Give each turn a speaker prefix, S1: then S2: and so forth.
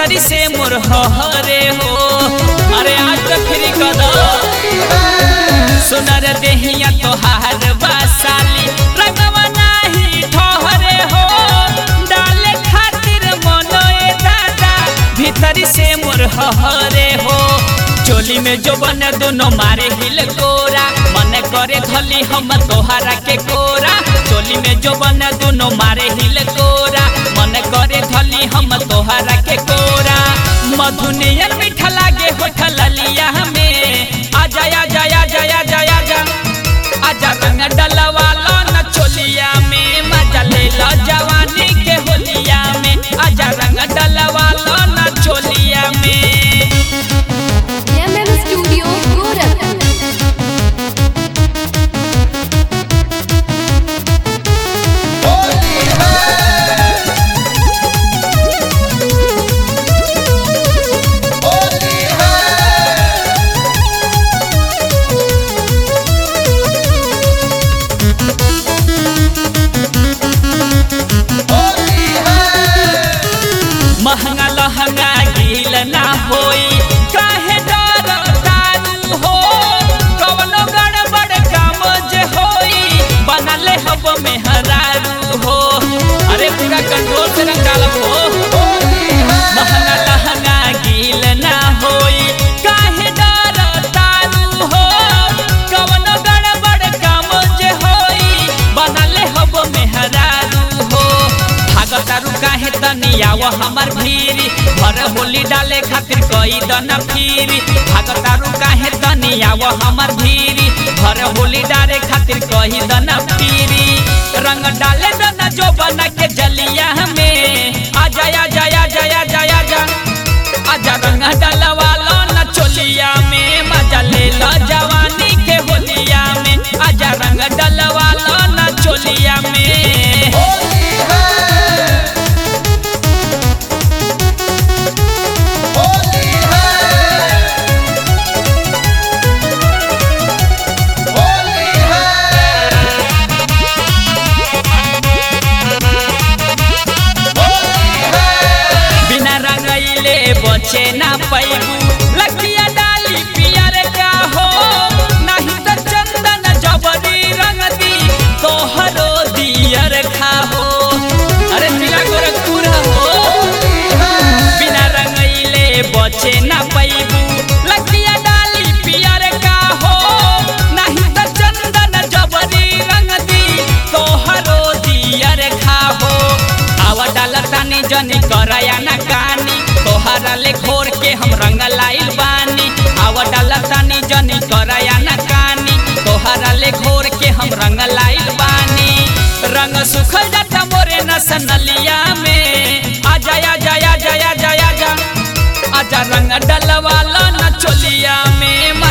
S1: भीतरी से मोर हरे हो अरे आज तो फ्री कर दो सुनर देहिया तोहार बासाली रंगवा नाही ठहरे हो डाले खातिर मनोए दादा भीतरी से मोर हरे हो चोली में जो बने दोनों मारे हिल कोरा मन करे धली हम तोहरा के कोरा चोली में जो बने दोनों मारे हिल कोरा मन करे धली हम तोहरा के कोरा मधुनियन मीठा लागे होठल लिया हमें आजा आजा आजा आजा आजा आजा रंग डलवा लो न चोलिया में मजा ले लो जवानी के होलिया में आजा रंग डलवा लो न चोलिया में
S2: एमएम स्टूडियो गोरखपुर
S1: महंगा लहंगा गिल ना होई काहे डर दारू हो कवनो गड़बड़ काम जे होई बनले हब में हरारू हो अरे पूरा कंट्रोल से रंग डालब हो महंगा लहंगा गिल ना होई काहे डर दारू हो कवनो गड़बड़ काम जे होई बनले हब में हरारू हो भागतारू काहे तनी आव हमर भीरी भर होली डाले खातिर कई दन फिरी भागतारू काहे तनी आव हमर भीरी भर होली डाले खातिर कई दन फिरी रंग डाले दन जो बना के जलिया में आजा आजा आजा आजा आजा आजा रंग डलवा लो न चोलिया में मजा ले लो जवानी के होलिया में आजा रंग डलवा लो न चोलिया में बिना रंगैले बचे ना पैबू लकिया डाली पियर का हो नहीं तो चंदन जबरी रंग दी तोहरो दियर खाहो अरे जिला गोरखपुर हो बिना रंगैले बचे ना पैबू लकिया डाली पियर का हो नहीं तो चंदन जबरी रंग दी तोहरो दियर खाहो आवा डाला तानी जनी करया ना कानी तोहरा ले घोर के हम रंग लाइल बानी आवा डाला तानी जनी करया ना कानी तोहरा ले घोर के हम रंग लाइल बानी रंग सुखल जाता मोरे नसनलिया में आजा आजा आजा आजा आजा आजा रंग डलवा लो न चोलिया में